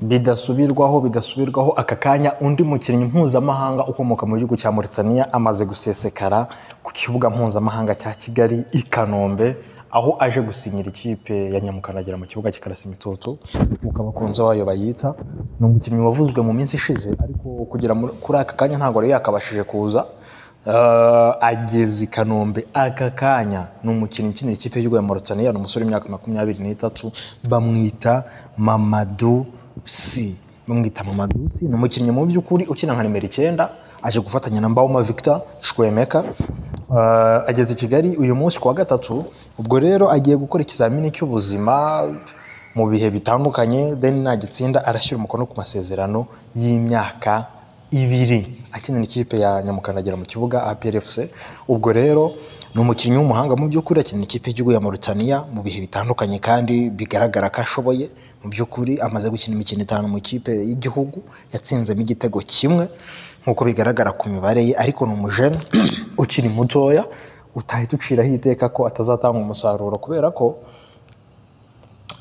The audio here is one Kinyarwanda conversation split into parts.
bidasubirwaho bidasubirwaho aka kanya undi mukinnyi mpuzamahanga ukomoka mu gihugu cya Mauritania amaze gusesekara ku kibuga mpuzamahanga cya Kigali i Kanombe aho aje gusinyira ikipe ya Nyamukandagira mu kibuga cy'Ikarasimitoto nk'uko abakunzi bayo bayita ni umukinnyi wavuzwe mu minsi ishize ariko kugera muri- kuri aka kanya ntabwo yari yakabashije kuza Eh, ageze i Kanombe aka kanya ni umukinnyi ukinira ikipe y'igihugu ya Mauritania ni umusore w'imyaka makumyabiri n'itatu bamwita Mamadou si bamwita Mamadou si ni umukinnyi mu by'ukuri ukina nka nimero icyenda aje gufatanya na Mbauma Victor Shwemeka Eh, ageze i Kigali uyu munsi ku wa gatatu ubwo rero agiye gukora ikizamini cy'ubuzima mu bihe bitandukanye then nagitsinda arashyira umukono ku masezerano y'imyaka ibiri akinira ikipe ya Nyamukandagira mu kibuga APR FC ubwo rero ni umukinnyi w'umuhanga mu by'ukuri akinira ikipe y'igihugu ya Mauritania mu bihe bitandukanye kandi bigaragara ko ashoboye mu by'ukuri amaze gukina imikino itanu mu kipe y'igihugu yatsinzemo igitego kimwe nk'uko bigaragara ku mibare ye ariko ni umujene ukiri mutoya utahita uciraho iteka ko atazatanga umusaruro kubera ko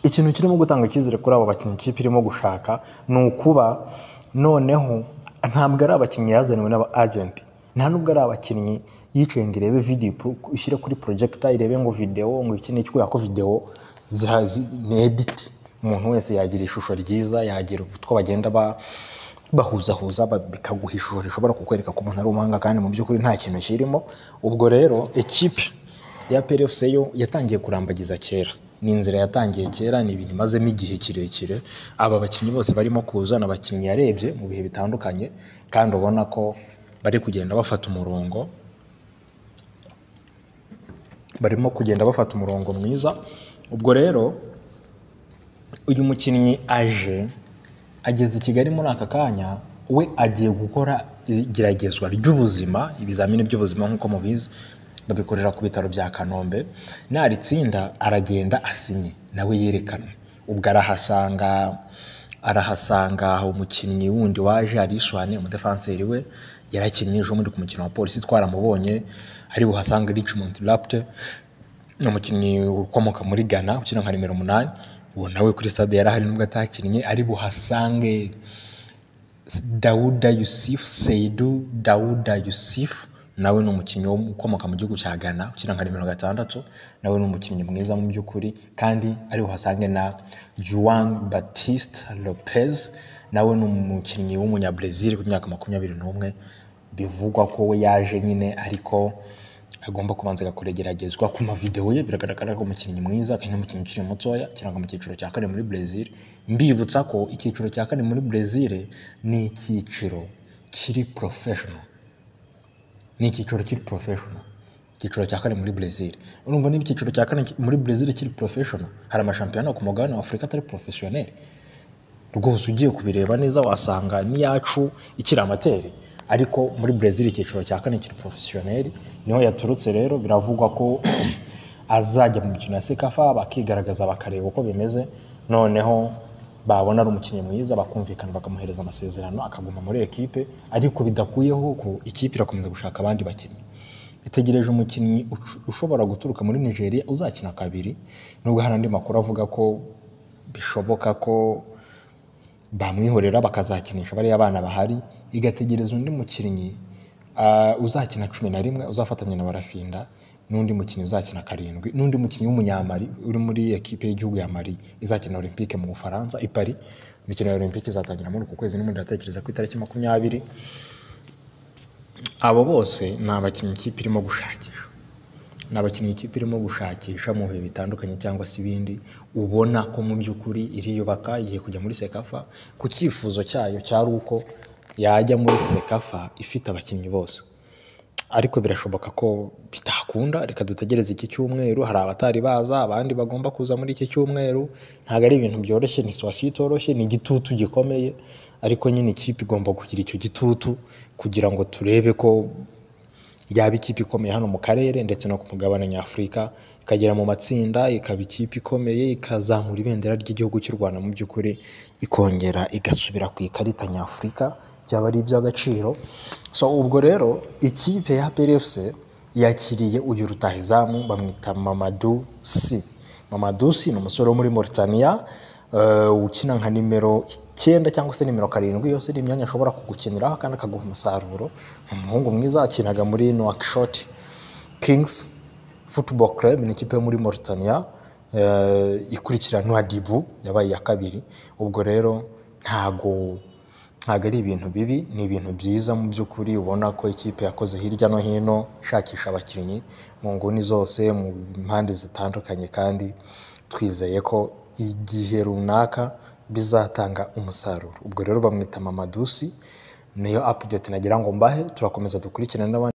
ikintu kirimo gutanga icyizere kuri abo bakinnyi ikipe irimo gushaka ni ukuba noneho ntabwo ari abakinnyi yazaniwe n'aba agenti nta nubwo ari abakinnyi yicaye ngo irebe video pro- ishyire kuri projector irebe ngo video ngo iki ni kubera ko video ziha- zi- ni edit umuntu wese yagira ishusho ryiza yagira utwo bagenda ba bahuzahuza ba- bikaguha ishusho rishobora kukwereka ko umuntu ari umuhanga kandi mu by'ukuri nta kintu kirimo ubwo rero ikipe ya PRFC yo yatangiye kurambagiza kera ni inzira yatangiye kera ni ibintu imazemo igihe kirekire aba bakinnyi bose barimo kuza ni abakinnyi yarebye mu bihe bitandukanye kandi ubona ko bari kugenda bafata umurongo barimo kugenda bafata umurongo mwiza ubwo rero uyu mukinnyi aje ageze i kigali muri aka kanya we agiye gukora igeragezwa ry'ubuzima ibizamini by'ubuzima nk'uko mubizi babikorera ku bitaro bya kanombe naritsinda aragenda asinye nawe yerekanwe ubwo arahasanga arahasanga umukinnyi wundi waje arishwane umudefanseri we yarakinnye ejo muri ku mukino wa polisi twaramubonye ari buhasanga richmond rapte ni umukinnyi ukomoka muri Ghana ukina nka nimero umunani uwo nawe kuri stade yari ahari nubwo atakinnye ari buhasange Dawuda Yusuf Seidu Dawuda Yusuf nawe ni umukinnyi wo mu- ukomoka mu gihugu cya Ghana ukina nka nimero gatandatu nawe ni umukinnyi mwiza mu by'ukuri kandi ari buhasange na Juan Batiste Lopez nawe ni umukinnyi w'umunyabrazil ku myaka makumyabiri n'umwe bivugwa ko we yaje nyine ariko agomba kubanza agakora igeragezwa ku mavidewo ye biragaragara ko umukinnyi mwiza kandi n'umukinnyi ukiri mutoya cyangwa mu cyiciro cya kane muri Brazil mbibutsa ko icyiciro cya kane muri Brazil ni icyiciro kiri professional ni icyiciro kiri professional icyiciro cya kane muri Brazil urumva niba icyiciro cya kane ki- muri Brazil kiri professional hari amashampiyona ku mugabane wa Afurika atari professionnel rwose ugiye kubireba neza wasanga n'iyacu ikiri amateri ariko muri Brazil icyiciro cya kane kiri porofesiyoneri niho yaturutse rero biravugwa ko azajya mu mikino ya sekafa bakigaragaza bakareba uko bimeze noneho babona ari umukinnyi mwiza bakumvikana bakamuhereza amasezerano akaguma muri ekipe ariko bidakuyeho ko ikipe irakomeza gushaka abandi bakinnyi itegereje umukinnyi ush- ushobora guturuka muri Nigeria uzakina kabiri nubwo hari andi makuru avuga ko bishoboka ko bamwihorera bakazakinisha bariya bana bahari igategereza undi mukinnyi ah, uzakina cumi na rimwe uzafatanya na barafinda n'undi mukinnyi uzakina karindwi n'undi mukinnyi w'umunyamari uri muri ekipe y'igihugu ya mari izakina olympique mu bufaransa i paris imikino ya olympique izatangira muri uku kwezi n'ubundi ndatekereza ku itariki makumyabiri abo bose ni abakinnyi ikipe irimo gushakisha ni abakinnyi ikipe irimo gushakisha mu bihe bitandukanye cyangwa se ibindi ubona ko mu by'ukuri iriyubaka igiye kujya muri sekafa ku cyifuzo cyayo cyari uko yajya muri sekafa ifite abakinnyi bose ariko birashoboka ko bitakunda reka dutegereze iki cyumweru hari abatari baza abandi bagomba kuza muri iki cyumweru ntabwo ari ibintu byoroshye ni situwasiyo itoroshye ni igitutu gikomeye ariko nyine ikipe igomba kugira icyo gitutu kugira ngo turebe ko yaba ikipe ikomeye hano mu karere ndetse no ku mugabane nyafurika ikagera mu matsinda ikaba ikipe ikomeye ikazamura ibendera ry'igihugu cy'u rwanda mu by'ukuri ikongera igasubira ku ikarita nyafurika byaba ari iby'agaciro so ubwo rero ikipe ya PRFC yakiriye uyu rutahizamu bamwita Mamadou Si Mamadou Si ni umusore wo muri Mauritania eh, ukina nka nimero icyenda cyangwa se nimero karindwi yose ni imyanya ashobora kugukiniraho kandi akaguha umusaruro ni umuhungu mwiza akinaga muri Nouakchott Kings Football Club ni ikipe yo muri Mauritania eh, ikurikira Nouadhibou yabaye iya kabiri ubwo rero ntago ntabwo ari ibintu bibi ni ibintu byiza mu by'ukuri ubona ko ikipe yakoze hirya no hino ishakisha abakinnyi mu nguni zose mu mpande zitandukanye kandi twizeye ko igihe runaka bizatanga umusaruro ubwo rero bamwita mamadusi niyo apudeti nagira ngo mbahe turakomeza dukurikirane n'abandi